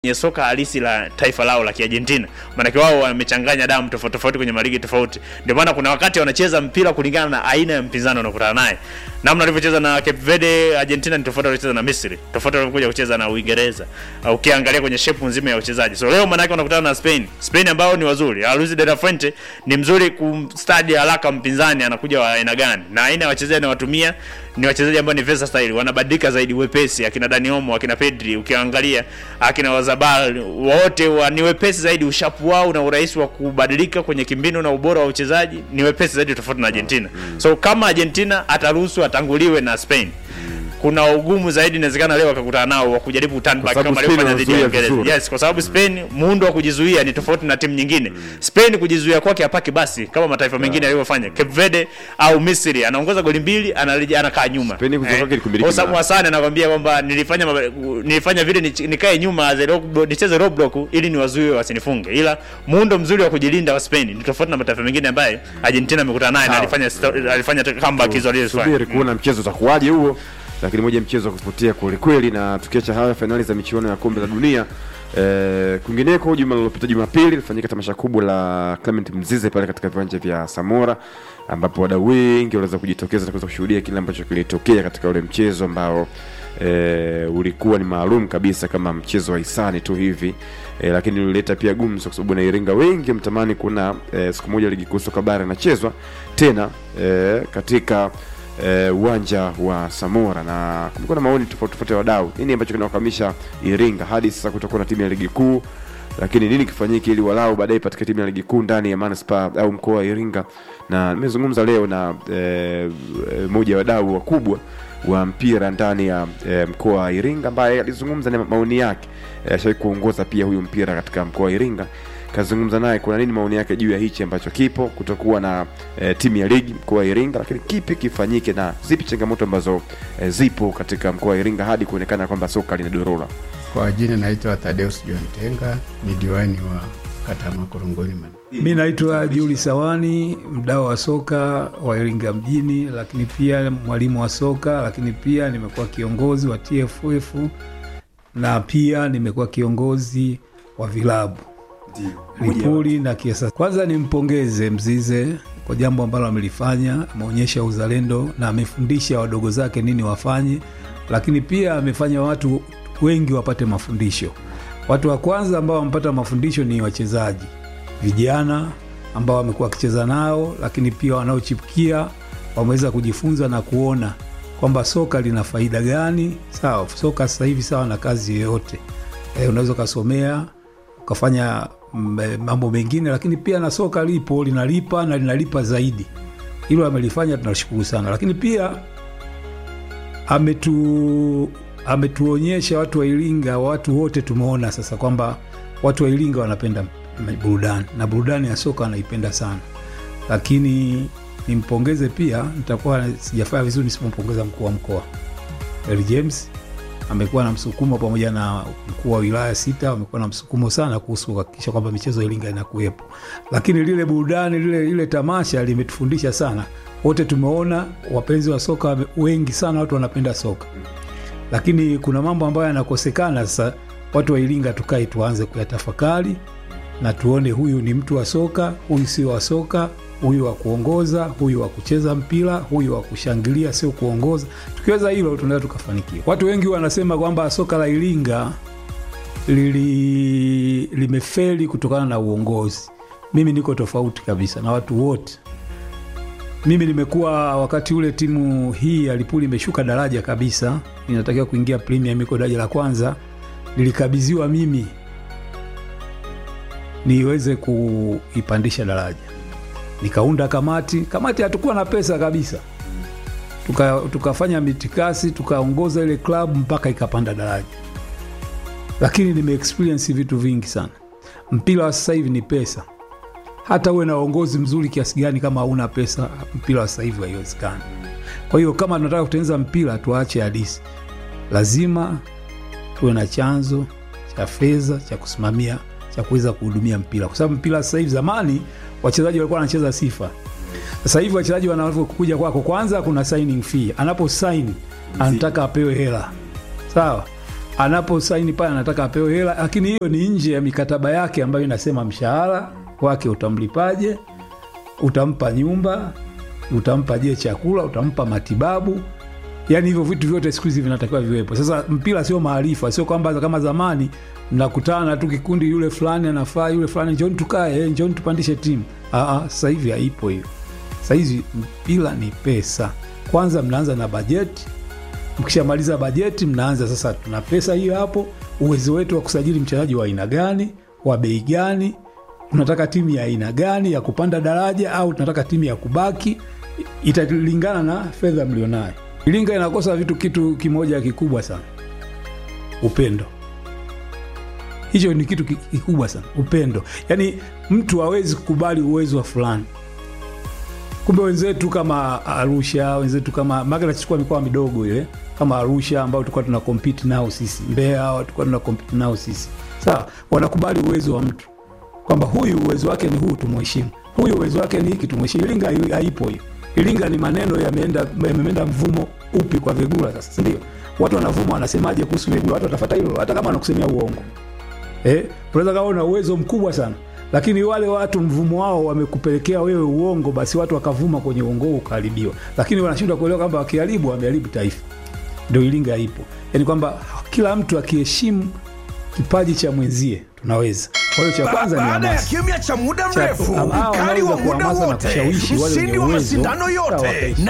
kwenye soka halisi la taifa lao la Kiargentina. Maanake wao wamechanganya damu tofauti tofauti kwenye maligi tofauti, ndio maana kuna wakati wanacheza mpira kulingana na aina ya mpinzani wanakutana naye. Namna walivyocheza na Cape Verde Argentina ni tofauti walivyocheza na Misri, tofauti walivyokuja kucheza na Uingereza. Uh, ukiangalia kwenye shape nzima ya uchezaji. So leo maanake wanakutana na Spain. Spain ambao ni wazuri. Uh, Luis de la Fuente ni mzuri kumstadi haraka mpinzani anakuja wa aina gani. Na aina ya wachezaji anawatumia ni wachezaji ambao ni versatile, wanabadilika zaidi wepesi, akina Dani Olmo, akina Pedri, ukiangalia akina Wazabal wote wa, ni wepesi zaidi, ushapu wao na urahisi wa kubadilika kwenye kimbinu na ubora wa uchezaji ni wepesi zaidi tofauti na Argentina. So kama Argentina ataruhusu atanguliwe na Spain kuna ugumu zaidi inawezekana leo akakutana nao wa kujaribu turn back sababu kama Spain alivyofanya dhidi ya wanazuia Uingereza. vizuri. Yes, kwa sababu Spain muundo wa kujizuia ni tofauti na timu nyingine. Spain kujizuia kwake hapaki basi kama mataifa mengine yalivyofanya. Cape Verde au Misri anaongoza goli mbili anarejea anakaa nyuma. Spain kuzuia kwake ni kumiliki Osamu mpira. Hassan anakwambia kwamba nilifanya maba- nilifanya vile nich- nikae nyuma as a low block- nicheze low block ili niwazuie wasinifunge. Ila muundo mzuri wa kujilinda wa Spain ni tofauti na mataifa mengine ambaye Argentina amekutana naye na Sawa. alifanya sto- alifanya comeback hizo alizofanya. subiri kuona mchezo utakuwaje huo lakini moja mchezo wa kuvutia kwelikweli na tukiacha haya fainali za michuano ya kombe la dunia eh, kwingineko juma lilopita jumapili lilifanyika tamasha kubwa la clement mzize pale katika viwanja vya samora ambapo wadau wengi waliweza kujitokeza na kuweza kushuhudia kile ambacho kilitokea katika ule mchezo ambao e, ulikuwa ni maalum kabisa kama mchezo wa hisani tu hivi e, lakini ulileta pia gumzo kwa sababu na Iringa wengi mtamani kuna e, siku moja ligi kuu soka bara inachezwa tena e, katika eh, uwanja wa Samora na kumekuwa na maoni tofauti tofauti ya wadau, nini ambacho kinawakamisha Iringa hadi sasa kutokuwa na timu ya ligi kuu, lakini nini kifanyike ili walau baadaye ipatikane timu ya ligi kuu ndani ya manispaa au mkoa wa Iringa. Na nimezungumza leo na eh, eh, moja ya wadau wakubwa wa mpira ndani ya eh, mkoa wa Iringa ambaye alizungumza na maoni yake. Eh, Ashawahi kuongoza pia huyu mpira katika mkoa wa Iringa kazungumza naye kuna nini maoni yake juu ya hichi ambacho kipo kutokuwa na e, timu ya ligi mkoa wa Iringa, lakini kipi kifanyike na zipi changamoto ambazo e, zipo katika mkoa wa Iringa hadi kuonekana kwamba soka linadorora. Kwa jina naitwa Tadeus John Tenga, ni diwani wa kata ya Makorongoni. Man. Mi naitwa Juli Sawani, mdau wa soka wa Iringa mjini, lakini pia mwalimu wa soka, lakini pia nimekuwa kiongozi wa TFF na pia nimekuwa kiongozi wa vilabu Lipuli na Kiesa. Kwanza nimpongeze Mzize kwa jambo ambalo amelifanya, ameonyesha uzalendo na amefundisha wadogo zake nini wafanye, lakini pia amefanya watu wengi wapate mafundisho. Watu wa kwanza ambao wamepata mafundisho ni wachezaji vijana ambao wamekuwa wakicheza nao, lakini pia wanaochipukia wameweza kujifunza na kuona kwamba soka lina faida gani. Sawa, soka sasa hivi sawa na kazi yoyote e, unaweza ukasomea ukafanya mm, eh, mambo mengine, lakini pia na soka lipo linalipa na linalipa zaidi. Hilo amelifanya, tunashukuru sana, lakini pia ametu ametuonyesha watu wa Iringa, watu wote tumeona sasa kwamba watu wa Iringa wanapenda m- burudani na burudani ya soka wanaipenda sana, lakini nimpongeze pia, nitakuwa sijafanya vizuri nisipompongeza mkuu wa mkoa Eli James amekuwa na msukumo pamoja na mkuu wa wilaya sita wamekuwa na msukumo sana kuhusu kuhakikisha kwamba michezo ya Iringa inakuwepo, lakini lile burudani lile, lile tamasha limetufundisha sana. Wote tumeona wapenzi wa soka wame- wengi sana, watu wanapenda soka, lakini kuna mambo ambayo yanakosekana. Sasa watu wa Iringa tukae tuanze kuyatafakari na tuone huyu ni mtu wa soka, huyu sio wa soka, huyu wa kuongoza, huyu wa kucheza mpira, huyu wa kushangilia, sio kuongoza. Tukiweza hilo, tunaweza tukafanikiwa. Watu wengi wanasema kwamba soka la Iringa lili limefeli kutokana na uongozi. Mimi niko tofauti kabisa na watu wote. Mimi nimekuwa wakati ule timu hii ya Lipuli imeshuka daraja kabisa, inatakiwa kuingia Premier, iko daraja la kwanza, nilikabidhiwa mimi niweze kuipandisha daraja. Nikaunda kamati. Kamati hatukuwa na pesa kabisa, tuka, tukafanya mitikasi, tukaongoza ile klabu mpaka ikapanda daraja, lakini nime experience vitu vingi sana. Mpira wa sasa hivi ni pesa. Hata uwe na uongozi mzuri kiasi gani, kama hauna pesa, mpira wa sasa hivi haiwezekani. Kwa hiyo kama tunataka kutengeneza mpira, tuache hadisi, lazima tuwe na chanzo cha fedha cha kusimamia cha kuweza kuhudumia mpira, kwa sababu mpira sasa hivi, zamani wachezaji walikuwa wanacheza sifa. Sasa hivi wachezaji wanavyokuja kwako, kwanza kuna signing fee, anapo sign anataka apewe hela, sawa anaposaini pale anataka apewe hela, lakini hiyo ni nje ya mikataba yake ambayo inasema mshahara wake utamlipaje, utampa nyumba, utampa je chakula, utampa matibabu yaani hivyo vitu vyote siku hizi vinatakiwa viwepo. Sasa mpira sio maarifa, sio kwamba kama zamani mnakutana tu kikundi, yule fulani anafaa, yule fulani njoni tukae, eh, njoni tupandishe timu. Aa, sasa hivi haipo hiyo. Sasa hizi mpira ni pesa. Kwanza mnaanza na bajeti, mkishamaliza bajeti mnaanza sasa, tuna pesa hiyo hapo, uwezo wetu wa kusajili mchezaji wa aina gani, wa bei gani, unataka timu ya aina gani ya kupanda daraja au tunataka timu ya kubaki, italingana na fedha mlionayo. Iringa inakosa vitu kitu kimoja kikubwa sana, upendo. Hicho ni kitu ki- kikubwa sana, upendo. Yaani mtu hawezi kukubali uwezo wa fulani. Kumbe wenzetu kama Arusha, wenzetu kama maana nachukua mikoa midogo ile kama Arusha ambao tulikuwa tuna compete nao sisi, Mbeya tulikuwa tuna compete nao sisi, sawa, wanakubali uwezo wa mtu kwamba huyu uwezo wake ni huu, tumheshimu. Huyu uwezo wake ni hiki, tumheshimu. Iringa hai- haipo hiyo. Iringa ni maneno yameenda yameenda mvumo upi kwa Vegula sasa, si ndio? Watu wanavuma wanasemaje kuhusu Vegula, watu watafuata hilo, hata kama anakusemea uongo eh, unaweza kawa una uwezo mkubwa sana lakini wale watu mvumo wao wamekupelekea wewe uongo, basi watu wakavuma kwenye uongo huo ukaharibiwa, lakini wanashindwa kuelewa kwamba wakiharibu wameharibu taifa. Ndio Iringa ipo, yaani kwamba kila mtu akiheshimu kipaji cha mwenzie tunaweza. Kwa hiyo cha kwanza ni baada ya hamasa. kimya cha muda Cha- mrefu, hawa ukali wanaweza wa muda kuhamasa na wote, kushawishi wale mshindi wenye wa uwezo, mashindano yote sawa. na